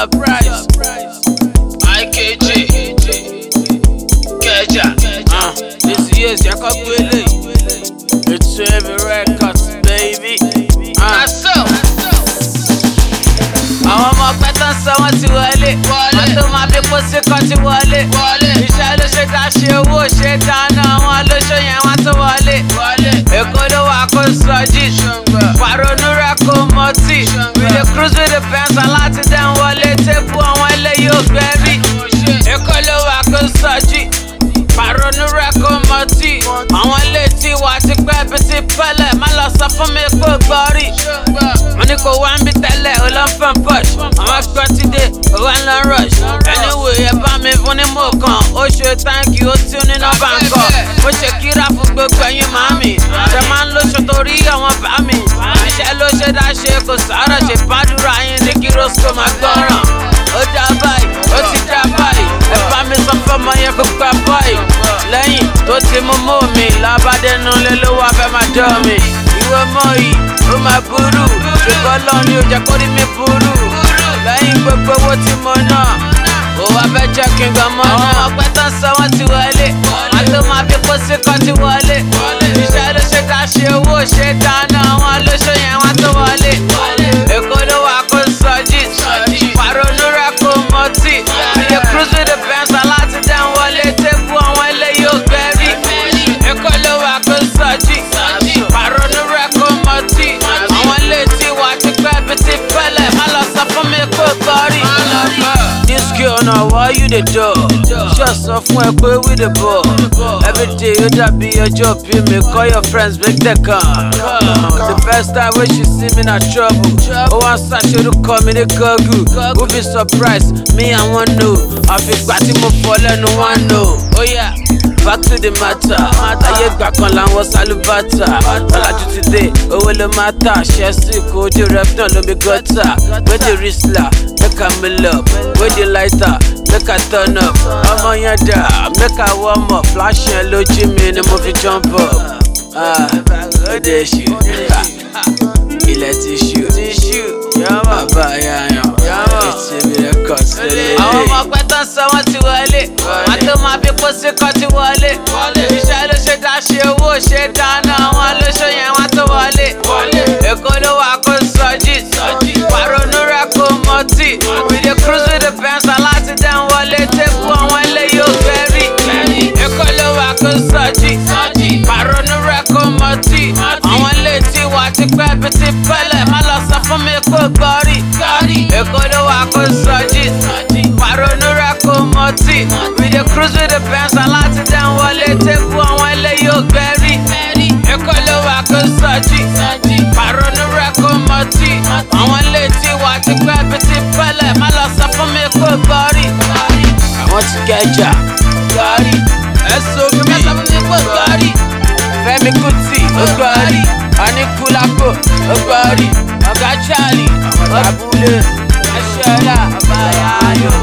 surprise. IKJ. Kẹja. Uh, this year's Jacob Gwele. It's every records, baby. Uh. Àwọn ọmọ ọpẹ tó ń sọ wọ́n ti wọlé. Wọ́n tó máa bí pósí kan ti wọlé. Iṣẹ́ ló ṣe dá ṣe owó ṣe dáná. Wọ́n ló ṣó yẹn wọ́n tó wọlé. Èkó ló wà kó sọjí. Pàrọ̀nù rẹ̀ kó mọtì. We dey cruise with the Benz aláti dẹ̀ ń wọlé. Tébù àwọn eléyìí ò gbẹ́rí. Èkó ló wà kó sọjí. Pàrọ̀nù rẹ̀ kó mọtì. Àwọn ilé tí wà ti pẹ́ bí ti pẹ́lẹ̀. Má lọ sọ fún mi kó gbọ́ rí. Mo ní kò wá ń bí tẹ́lẹ̀, ó lọ ń fẹ́ push. Àwọn ẹgbẹ́ ti dé, ó wá ń lọ rush. Anyway, ẹ bá mi fún ní mò kan. Ó ṣe thank you, ó tí ó ní nọ́mbà ń kọ̀. Mo ṣe kíra fún gbogbo ẹ̀yin màmí. Ṣé máa ń lóṣù torí àwọn bá mi? Iṣẹ́ ló ṣe dá ṣe kò sọ̀rọ̀ ṣe bádùrà yín ní kí Rosco máa gbọ́ràn. Ó dá báyìí, ó ti dá báyìí. Ẹ bá mi sọ fọ́mọ yẹn kó gbà báyìí. Lẹ́yìn tó ti mú mú mi, lábàdénú lé ló wá fẹ́ máa dán mi. Ìwé mọ́ yìí, ó máa burú. Ṣùgbọ́n lọ́ọ̀ ni ó jẹ́ kó rí mi burú. Lẹ́yìn gbogbo owó tí mo ná, ó wá fẹ́ jẹ́ kí n gbà mọ́ náà. Àwọn ọpẹ tó ń sọ wọ́n ti wọlé. Wọ́n tó máa fi kó sí kan ti wọlé. Iṣẹ́ ló ṣe dá ṣe owó ṣe dáná. Wọ́n ló ṣó yẹn wọ́n tó wọlé. Èkó ló wà kó sọjí. Pàrọ̀nù rẹ̀ kó mọtì. We dey cruise with the Benz aláti dẹ̀ ń wọlé. Tébù àwọn eléyìí ò gbẹ́rí. Èkó ló wà kó sọjí. Pàrọ̀nù rẹ̀ kó mọtì. Àwọn ilé tí wà ti pẹ́ bí ti pẹ́lẹ̀. Má lọ sọ fún mi kó gbọ́ rí. This girl na why you dey do? Ṣé sọ fún ẹ pé we dey ball? Everyday ó dàbí ọjọ́ bí mi call your friends make dem come. The first time wey she see me na trouble. Ó wá ń ṣàṣerúkọ mi ní Google. Who be surprised? Me I wan know. Àfìgbà tí mo fọ lẹ́nu wọn know. Ó yà. Back to the matter. Ayé ìgbà kan làwọn sálúbàtà. Ọ̀làjú ti dé, owó ló máa tà. Ṣẹ́sì kò ojú rẹ̀ náà ló mi gọ́tà. Wé di Rísílà, make I mill up. Wé di lighter, make I turn up. Ọmọ yẹn dà, make I warm up. Flash yẹn lójú mi ni mo fi jump up. Ah, Ó dé ṣù. Ilẹ̀ ti ṣù. Bàbá yayan. Ètí mi rẹ̀ kọ̀ sílẹ̀. Àwọn ọmọ ọpẹ tó ń sọ wọ́n ti wọlé. Wọ́n tó máa fi pósí kan ti wọlé. Iṣẹ́ ló ṣe dá ṣe owó ṣe dáná. Wọ́n ló ṣó yẹn wọ́n tó wọlé. Èkó ló wà kó sọjí. Pàrọ̀nù rẹ̀ kó mọtì. We dey cruise with the Benz aláti dẹ̀ ń wọlé. Tébù àwọn eléyìí ò gbẹ́rí. Èkó ló wà kó sọjí. Pàrọ̀nù rẹ̀ kó mọtì. Àwọn ilé tí wà ti pẹ́ bí ti pẹ́lẹ̀. Má lọ sọ fún mi kó gbọ́ rí. Èkó ló wà kó sọjí. Pàrọ̀nù rẹ̀ kó mọtì. We dey cruise with the Benz aláti dẹ̀ ń wọlé. Tébù àwọn eléyìí ò gbẹ́rí. Èkó ló wà kó sọjí. Pàrọ̀nù rẹ̀ kó mọtì. Àwọn ilé tí wà ti pẹ́ bí ti pẹ́lẹ̀. Má lọ sọ fún mi kó gbọ́ rí. Àwọn ti kẹjà. Gọ́rí. Ẹ̀sùn mi. Má sọ fún mi kó gbọ́ rí. Fẹ́mi Kuti ó gbọ́ rí. Anikulapo ó gbọ́ rí. Ọ̀gá Charlie ó abúlé. Ẹ̀ṣọ́lá ọba ayáyọ̀.